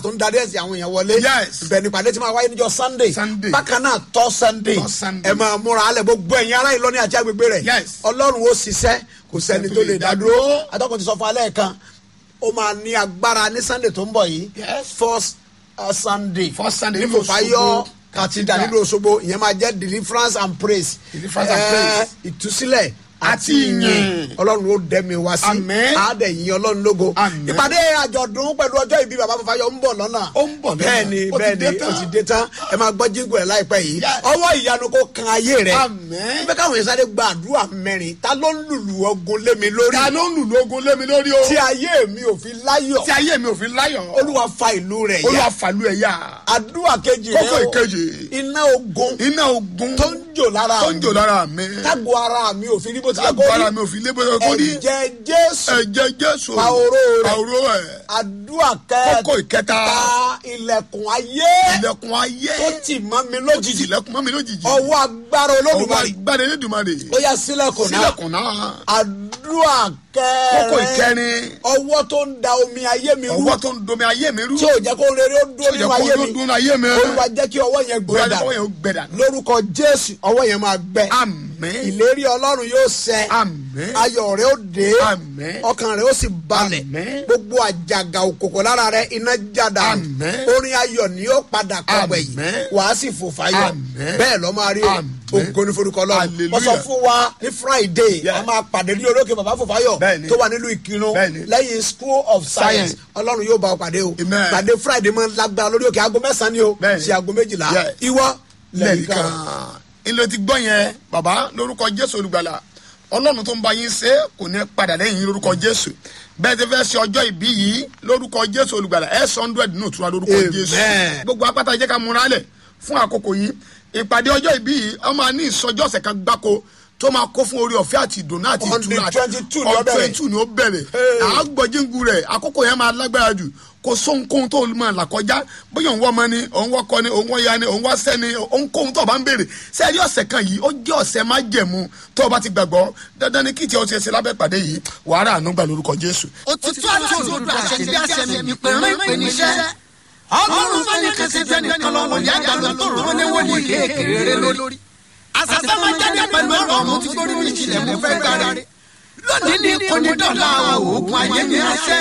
tó ń darí ẹ̀sìn àwọn èèyàn wọlé Yes. ibẹ̀ nípàdé tí máa wáyé níjọ́ sunday Sunday. bákan náà tọ́ sunday Tọ́ Sunday. ẹ máa múra alẹ́ gbogbo ẹ̀yin ará ìlọ́ni àti agbègbè rẹ̀ Yes. ọlọ́run ó ṣiṣẹ́ kò sẹ́ni tó lè dá dúró atọ́kùn ti sọ fún alẹ́ kan ó máa ní agbára ní sunday tó ń bọ̀ yìí Yes. first uh, sunday First Sunday ní nínú fòfáyọ Òṣogbo cathedral Cathedral. nílùú Òṣogbo ìyẹn máa jẹ́ deliverance and praise Deliverance and Eh, praise. ìtúsílẹ̀ Àti ìyìn. ọlọ́run ó dẹ́mi wá sí Àmín. àádẹ́ yìí ọlọ́run lógo Àmín. ìpàdé àjọ̀dún pẹ̀lú ọjọ́ ìbí bàbá fòfáyọ ń bọ̀ lọ́nà Ó ń bọ̀ lọ́nà. bẹ́ẹ̀ni Ó ti bẹ́ẹ̀ni dé tán. ó ti dé tán ẹ máa gbọ́ jíǹgù ẹ̀ láìpẹ́ yìí Yes. ọwọ́ ìyanu kó kan ayé rẹ̀ Àmín. bẹ́ẹ̀ káwọn yẹn sáré gba àdúrà mẹ́rin ta ló ń lùlù ogun lé mi lórí ta ló ń lù lógun lé mi lórí o tí ayé mi ò fi láyọ̀ tí ayé mi ò fi láyọ̀ olúwa fa ìlú rẹ̀ olúwa yá fàlú ẹ̀ yá àdúrà kejì kókó rẹ̀ o ìkejì iná ogun iná ogun tó ń jò lára tó ń jò lára mi tágbo ara mi ò fi rí bó ti yẹ kó tágbó ara rí mi ò fi lé bó ṣe kó rí ẹ̀jẹ̀ jésù ẹ̀jẹ̀ jésù Pa oró rẹ̀. pa oró ẹ̀ àdúrà kókó kẹta ìkẹta ilẹ̀kùn ayé ilẹ̀kùn ayé tó tì mọ́ mi lójijì ilẹ̀kùn mọ́ mi lójijì ọwọ́ agbára ọwọ́ olódùmarè agbára elédùnmarè ó yá sílẹ̀kùn náà sílẹ̀kùn náà àdúrà kókó kẹrin ìkẹrin ọwọ́ tó ń da omi ayé mi rú ọwọ́ tó ń domi ayé mi rú tí ò jẹ́ kó rere ó dún tí ò nínú jẹ́ ayé kó mi dún ayé mi olúwa jẹ́ kí ọwọ́ yẹn olúwa gbẹ́dà jẹ́ kó yẹn ó gbẹ̀dà lórúkọ jésù ọwọ́ yẹn máa gbẹ àmín ìlérí ọlọ́run yóò ṣẹ àmín ayọ̀ rẹ ó dé Àmín. ọkàn rẹ ó sì balẹ̀ Àmín. gbogbo àjàgà òkòkò lára rẹ iná jáda Àmín. orin ayọ̀ ni yóò padà kọgbẹ yìí Àmín. wàá sì fò fáyọ̀ Àmín. bẹ́ẹ̀ lọ́ máa rí o Àmín. ògo ní forúkọ lọ́run Hallelujah. wọ́n sọ fún wa ní friday Yeah. a máa pàdé ní olókè bàbá fòfáyọ̀ Bẹ́ẹ̀ni. tó wà nílùú ìkírun Bẹ́ẹ̀ni. lẹ́yìn school of science Science. ọlọ́run yóò bá ọ pàdé o Amen. pàdé friday máa ń lágbára lórí òkè aago mẹ́sàn-án ni o Bẹ́ẹ̀ni. sí aago méjìlá Yeah. ìwọ lẹ́yìn lẹ́ẹ̀kan kan. ilé ti gbọ́ yẹn bàbá lórúkọ jésù olùgbàlà ọlọ́run tó ń bá yín ṣe kò ní padà lẹ́yìn yín lórúkọ jésù bẹ́ẹ̀ ti fẹ́ ṣe ọjọ́ ìbí yìí lórúkọ jésù olùgbàlà ẹ̀ sọ hundred nù tura lórúkọ Amen. jésù gbogbo apáta jẹ́ ká múra lẹ̀ fún àkókò yìí ìpàdé ọjọ́ ìbí yìí ọ máa ní ìsọjọ́ ọ̀sẹ̀ kan gbáko tó máa kó fún orí ọ̀fẹ́ àti ìdùnnú àti On the ìtura 22 ni ó on bẹ̀rẹ̀. 22 ni ó bẹ̀rẹ̀ Hey. àgbọ̀jíngu rẹ̀ àkókò yẹn máa lágbára jù kò sóhunkóhun tó máa là kọjá bóyá òun wọ́ ọmọ ni òun wọ́ ọkọ ni òun wọ́ ya ni òun wọ́ sẹ́ ni ohunkóhun tó o bá ń béèrè sẹ́ẹ̀rí ọ̀sẹ̀ kan yìí ó jẹ́ ọ̀sẹ̀ má jẹ̀mú tó o bá ti gbàgbọ́ dandan ni kí tiẹ̀ o ti ṣe lábẹ́ pàdé yìí wàhálà àánú gbà lórúkọ jésù. òtítọ́ àti òdodo àṣẹ bí àṣẹ mi ìpè rán ìpè níṣẹ́. ọlọ́run fẹ́ nìkan ṣe fẹ́ nìkan lọ́wọ́ ní àgbàdo tó rọ́ ní wọ́n ní kékeré lórí. àṣàfẹ́ máa jáde pẹ̀lú ọ̀rọ̀ ọ̀mù tí gbórí ní ìṣìlẹ̀ mú fẹ́ gbára rẹ̀. lónìí ní kò ní dọ̀la oògùn ayé ní àṣẹ.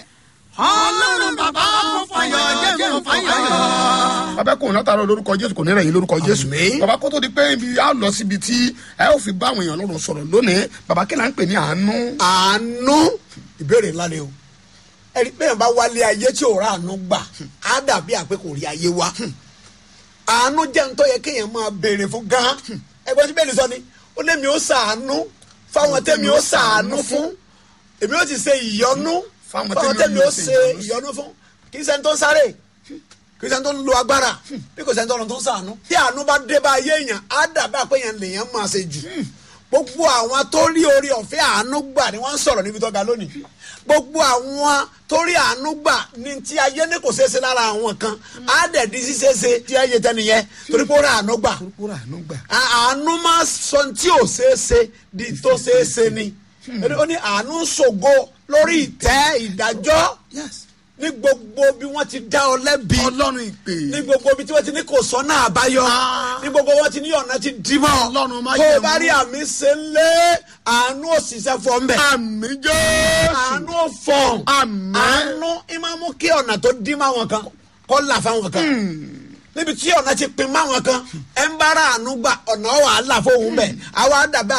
ọlọ́run bàbá mo fàyọ̀ jẹ́ mo fàyọ̀. bàbá kò látara lórúkọ jésù kò ní rẹ̀ yín lórúkọ jésù. Àmín. bàbá kó tó di pé ibi á lọ síbi tí ẹ ó fi bá àwọn èèyàn lọ́rùn sọ̀rọ̀ lónìí bàbá kí là ń pè ní àánú. àánú ìbéèrè ńlá ni o ẹni bẹ́ẹ̀ bá wálé ayé tí ò rà àánú gbà á dàbí àpé kò rí ayé wa àánú jẹ́ ń tó yẹ kéèyàn máa béèrè fún gan ẹgbẹ́ tí bẹ́ẹ̀ ni sọ ni ó lé mi ó sàánú fáwọn tẹ́mi ó sàánú fún èmi ó ti ṣe ìyọnú Fáwọn fáwọn tẹ́mi tẹ́mi ó ó ṣe ṣe ìyọnú fún kì í ṣẹ́ni tó ń sáré kì í ṣẹ́ni tó ń lo agbára bí kò ṣẹ́ni tó ń tó ń sàánú tí àánú bá dé bá ayé èèyàn á dàbí àpé èèyàn lèèyàn máa ṣe jù gbogbo àwọn tó rí orí ọ̀fẹ́ àánú gbà ni wọ́n ń sọ̀rọ̀ níbi tó ga lónìí gbogbo àwọn tó rí àánú gbà ní tí ayé ní kò ṣeéṣe lára àwọn kan á dẹ̀ di ṣíṣeéṣe tí ayé tẹ́ni yẹn torí pé ó rí àánú gbà kúrò àánú gbà. À- àánú máa sọ tí ò ṣeéṣe di tó ṣeéṣe ni ó ní àánú ṣògo lórí ìtẹ́ ìdájọ́ yes ní gbogbo bí wọ́n ti dá ọ lẹ́bi ọlọ́run ìpè. ní gbogbo ibi tí wọ́n ti ní kò sọ́nà àbáyọ ní gbogbo wọn ti ní ọ̀nà ti dìbò Ọlọ́run má tó o jẹ̀mú. bá rí àmì ṣe ń lé àánú òṣìṣẹ́ fọ́ ń bẹ̀ àmì jésù. àánú fọ̀n Àmín. àánú ìmáa mú kí ọ̀nà tó dín máwọn kan kọ́ là fáwọn kan níbi tí ọ̀nà ti pin máwọn kan ẹ̀ ń bára àánú gbà ọ̀nà wàhálà fóun bẹ̀ àwa dàbẹ́